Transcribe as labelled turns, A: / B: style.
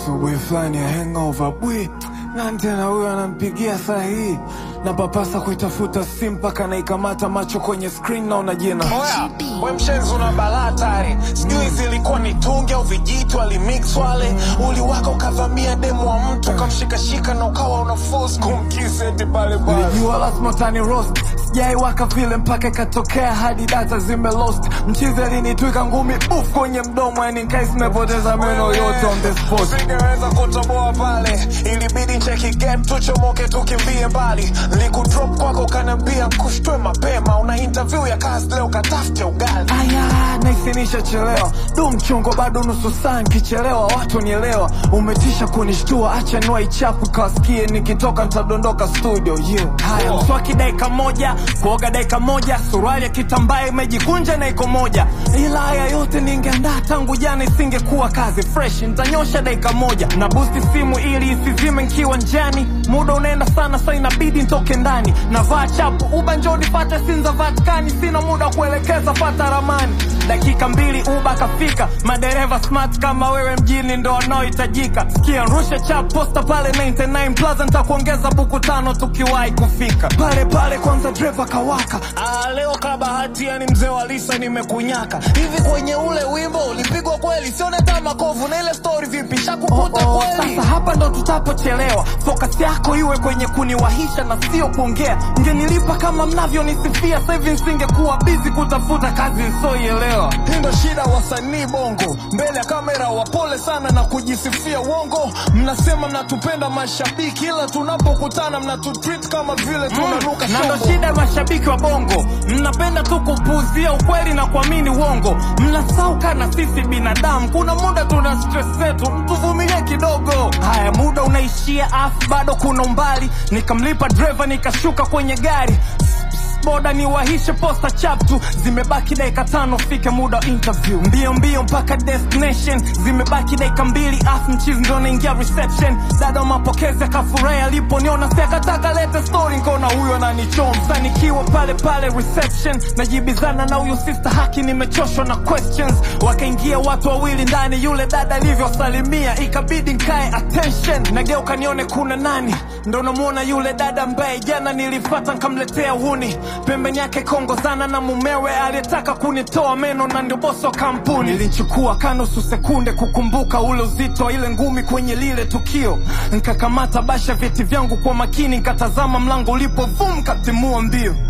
A: asubuhi fulani ya hangover bwi nani tena huyo anampigia saa hii na papasa kuitafuta simu mpaka naikamata macho kwenye screen naona jina
B: Oya, we mshenzi una balaa tare, sijui zilikuwa ni tungi au vijitu alimix wale, uliwaka ukavamia demu wa mtu ukamshikashika na ukawa una force kumkisi eti pale pale.
A: Nilijua lazima utani roast sijaiwaka vile mpaka ikatokea hadi data zime lost mchizi alinitwika ngumi uf kwenye mdomo yani nkai zimepoteza meno yote on the spot
B: Singeweza kutoboa pale, ilibidi cheki game tuchomoke tukimbie mbali. Likudrop kwako ukaniambia kushtwe mapema, una interview ya kazi leo katafute ugali.
A: aya naisinisha chelewa du mchongo bado nusu saa nkichelewa watu nielewa umetisha kunishtua acha niwa ichapu kawasikie nikitoka ntadondoka studio yeah. haya
B: Oh.
A: mswaki dakika moja kuoga dakika moja suruali ya kitambaa imejikunja na iko moja ila haya yote ningeandaa tangu jana isingekuwa kazi fresh ntanyosha dakika moja na busti simu ili isizime nkiwa njani muda unaenda sana sa inabidi ntoke ndani navaa chapu uba njoo nipate sinza vatikani sina muda wa kuelekeza fata ramani dakika mbili uba kafika madereva smart kama wewe mjini ndo wanaohitajika sikia rusha chap posta pale 99 plaza ntakuongeza buku tano tukiwahi kufika pale pale kwanza dreva kawaka
B: Ah, leo kabahati yani mzee wa Lisa nimekunyaka hivi kwenye ule wimbo ulipigwa kweli, sione hata makovu na ile story vipi, shakukuta
A: Oh, oh,
B: kweli?
A: sasa hapa ndo tutapochelewa focus yako iwe kwenye kuniwahisha na sio kuongea mgenilipa kama mnavyonisifia sasa hivi nsingekuwa bizi kutafuta kazi nsoielewa
B: Hii ndo shida wasanii bongo, mbele ya kamera wapole sana na kujisifia uongo. Mnasema mnatupenda mashabiki, ila tunapokutana mnatutreat kama vile tunanuka
A: na ndo
B: shombo.
A: shida ya mashabiki wa bongo mnapenda tu kupuuzia ukweli na kuamini uongo mnasauka na sisi binadamu kuna muda tuna stress zetu mtuvumilie kidogo haya muda unaishia afu bado kuna umbali nikamlipa dreva nikashuka kwenye gari boda ni wahishe posta chaptu zimebaki dakika tano fike muda wa interview mbio mbio mpaka destination zimebaki dakika mbili afu mchizi ndo naingia reception dada wa mapokezi akafurahi aliponiona si akataka lete story nkona huyo ananichomsa nikiwa pale pale reception najibizana na huyu sister haki nimechoshwa na questions wakaingia watu wawili ndani yule dada alivyosalimia ikabidi nkae attention nageuka nione kuna nani ndo namwona yule dada ambaye jana nilifata nkamletea huni pembeni yake kongozana na mumewe aliyetaka kunitoa meno na ndio bosi wa kampuni nilichukua kanusu sekunde kukumbuka ule uzito wa ile ngumi kwenye lile tukio nkakamata basha vyeti vyangu kwa makini nkatazama mlango ulipo vum katimua mbio